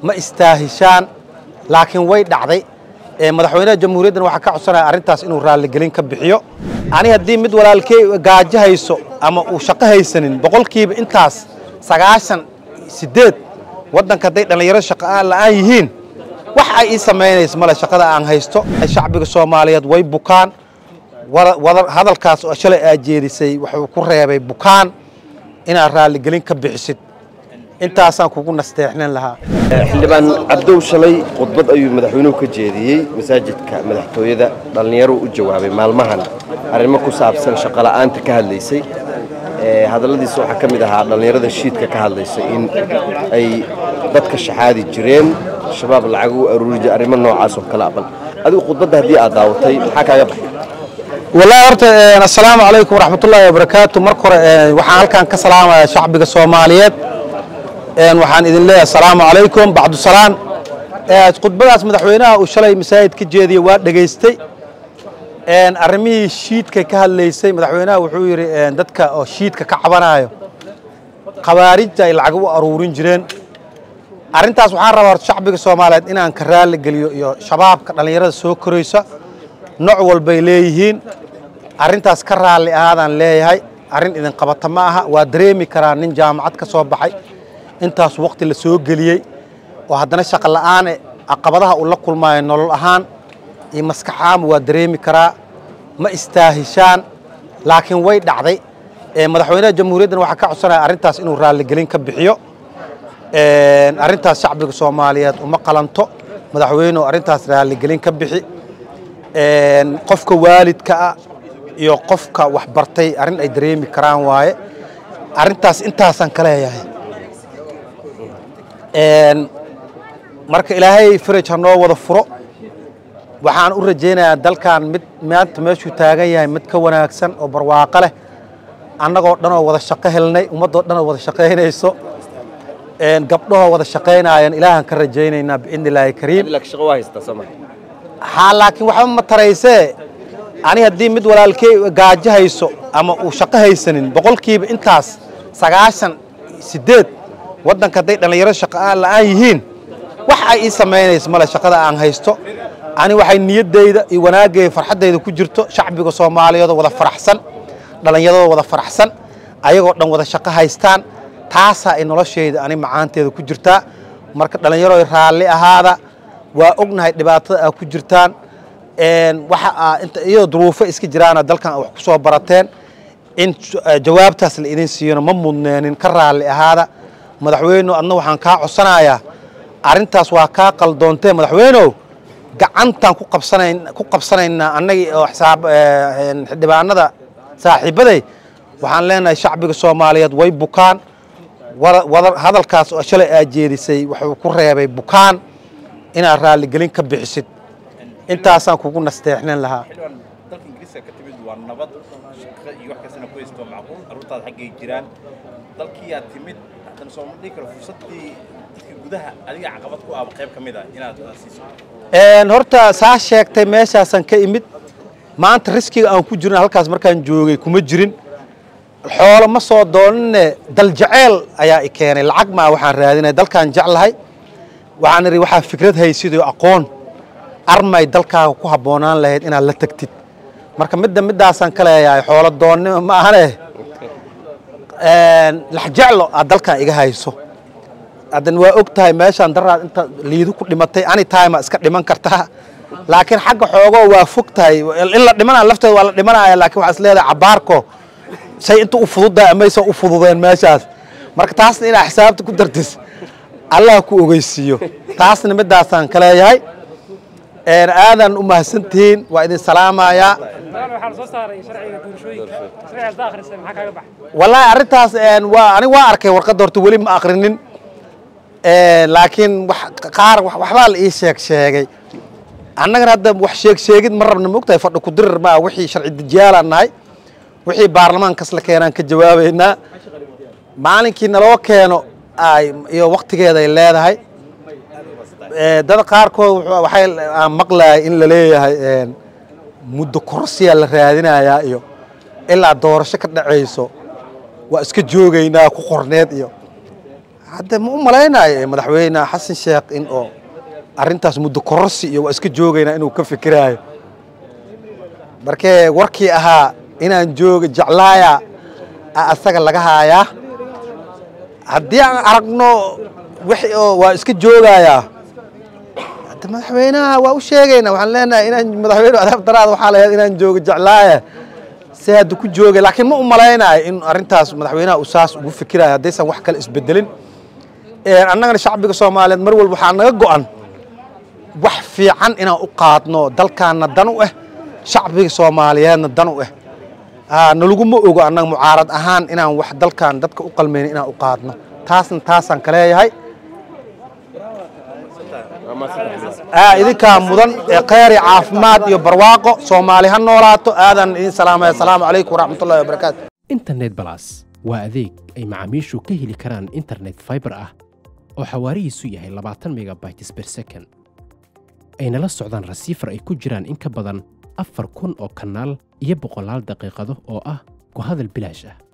ma istaahishaan laakiin way dhacday madaxweynaha jamhuuriyaddan waxaa ka codsanaya arrintaas inuu raalligelin ka bixiyo ani haddii mid walaalkey gaajo hayso ama uu shaqo haysanin boqolkiiba intaas sagaashan sideed waddanka hadday dhallinyaro shaqo la'aan yihiin wax ay ii samaynayso male shaqada aan haysto shacbiga soomaaliyeed way bukaan hadalkaas oo shalay aa jeedisay wuxuu ku reebay bukaan inaad raalligelin ka bixisid intaasaan kugu nasteexnin lahaa xildhibaan cabdow shalay khudbad ayuu madaxweynuhu ka jeediyey masaajidka madaxtooyada dhallinyaro u jawaabay maalmahan arrimo ku saabsan shaqola'aanta ka hadlaysay hadalladiisa waxaa ka mid ahaa dhallinyarada shiidka ka hadlaysay in ay dadka shaxaadi jireen shabaab lacag u aruuri jire arrimo noocaas oo kale bal adigu khudbadda haddii aad daawatay maxaa kaaga baxay wallaahi horta assalaamu calaykum waraxmatullaahi wabarakaatu marka hore waxaan halkan ka salaamayaa shacbiga soomaaliyeed waxaan idin leeyahay asalaamu calaykum bacdusalaan khudbadaas madaxweynaha uu shalay masaajid ka jeediyey waa dhegaystay arrimihii shiidka ka hadlaysay madaxweynaha wuxuu yidhi dadka oo shiidka ka cabanayo khawaarijta ay lacag u aruurin jireen arrintaas waxaan rabaa horta shacbiga soomaaliyeed inaan ka raalli geliyo iyo shabaabka dhallinyarada soo koraysa nooc walbay leeyihiin arrintaas ka raalli ahaadaan leeyahay arrin idin qabata ma aha waa dareemi karaa nin jaamacad ka soo baxay intaas waqti la soo geliyey oo haddana shaqo la'aane caqabadaha uu la kulmaayo nolol ahaan iyo maskaxaama waa dareemi karaa ma istaahishaan laakiin way dhacday madaxweynaha jamhuuriyaddan waxaa ka codsanaya arrintaas inuu raalligelin ka bixiyo arrintaas shacbiga soomaaliyeed uma qalanto madaxweynuhu arrintaas raalligelin ka bixi qofka waalidka ah iyo qofka wax bartay arrin ay dareemi karaan waaye arrintaas intaasaan ka leeyahay marka ilaahay faraj ha noo wada furo waxaan u rajaynayaa dalkan mid maanta meeshuu taagan yahay mid ka wanaagsan oo barwaaqo leh annagoo dhan oo wada shaqo helnay ummaddoo dhan oo wada shaqaynayso gabdhahoo wada shaqaynaayaan ilaahaan ka rajaynaynaa biidni illaahi kariim haa laakiin waxba ma taraysee ani haddii mid walaalkey gaajo hayso ama uu shaqo haysanin boqolkiiba intaas sagaashan sideed waddanka hadday dhallinyaro shaqo la'aan yihiin wax ay ii samaynayso male shaqada aan haysto ani waxay niyaddayda iyo wanaaggeeda farxaddayda ku jirto shacbiga soomaaliyeedoo wada faraxsan dhallinyaradoo wada faraxsan ayagoo dhan wada shaqo haystaan taasaa ay noloshayda ani macaanteeda ku jirtaa marka dhallinyaro raalli ahaada waa ognahay dhibaatada aa ku jirtaan waxa iyadoo duruufo iska jiraana dalkan wax ku soo barateen in jawaabtaas la idin siiyona ma mudneenin ka raalli ahaada madaxweyne adna waxaan kaa codsanayaa arrintaas waa kaa qaldoontee madaxweynow gacantaan ku qabsanayn ku qabsanaynaa annagii oo xildhibaanada saaxiibaday waxaan leenahay shacbiga soomaaliyeed way bukaan hadalkaas oo shalay aa jeedisay wuxuu ku reebay bukaan inaad raalligelin ka bixisid intaasaan kugu nasteexnin lahaa dalka ingiriiska ka timid waa nabad shaqo iyo wax kastana ku haysto macquul carruurtaada xaggay jiraan dalkii aad timid haddana soo ma dhihi karo fursaddii dadka gudaha adiga caqabad ku ah qayb ka mid ah inaad siiso horta saa sheegtay meeshaasaan ka imid maanta riskiga aan ku jirin halkaas markaan joogay kuma jirin xoolo ma soo doonine daljaceyl ayaa i keenay lacag maa waxaan raadinay dalkaan jeclahay waxaan idhi waxaa fikrad haysidoo aqoon armay dalkaaga ku habboonaan lahayd inaad la tegtid marka midda middaasaan ka leeyahay xoolo doonnimo ma ahane laxjeclo aad dalkan iga hayso haddan waa og tahay meeshaan daraad inta liidu ku dhimatay ani time iska dhiman kartaa laakiin xagga xoogoo waa fog tahay in la dhimanaya lafteeda waa la dhimanaya laakiin waxaa is leedahay cabaarko say inta u fududdahay amaysa u fududeen meeshaas marka taasna inaa xisaabta ku dartis allah ku ogeysiiyo taasna middaasaan ka leeyahay aadan u mahadsantihiin waa idin salaamayaa wallaahi arrintaas waa ani waa arkay warqadda horta weli ma akrinin laakiin qaar waxbaa la ii sheeg sheegay annagana hadda wax sheeg sheegid ma rabna mogtahay fadhi ku dirir maa wixii sharci dejiyaalaan nahay wixii baarlamaankas la keenaan ka jawaabaynaa maalinkii naloo keeno iyo waktigeeday leedahay dad qaarkood waxay aan maqlayay in la leeyahay muddo korsiyaa la raadinayaa iyo ilaa doorasho ka dhacayso waa iska joogaynaa ku qorneed iyo hadda ma u malaynayo madaxweyne xasan sheekh in oo arrintaas muddo kororsi iyo waa iska joogaynaa inuu ka fikiraayo markee warkii ahaa inaan jooga jeclaaya a asaga laga haayaa haddii aan aragno wixii oo waa iska joogayaa hadda madaxweynaha waa u sheegaynaa waxaan leenahay inaan madaxweyne adaab daraada waxaa lahayd inaan jooga jeclaaya se hadda ku joogay laakiin ma u malaynayo in arrintaas madaxweynaha uu saas ugu fikirayo haddaysan wax kale isbedelin annagana shacbiga soomaaliyeed mar walba waxaa naga go'an wax fiican inaan u qaadno dalkaanna dan u ah shacbiga soomaaliyeedna dan u ah nalaguma ogo annaga mucaarad ahaan inaan wax dalkan dadka u qalmayno inaan u qaadno taasna taasaan ka leeyahay idinkaa mudan ee kheyr iyo caafimaad iyo barwaaqo soomaali ha noolaato aadan idin salaamaya asalaamu calaykum waraxmatullahi wabarakaatu internet balas waa adeeg ay macaamiishu ka heli karaan internet fiber ah oo xawaarihiisu yahay labaatan megabytes per second ayna la socdaan rasiifar ay ku jiraan in ka badan afar kun oo kanaal iyo boqolaal daqiiqado oo ah ku hadal bilaash ah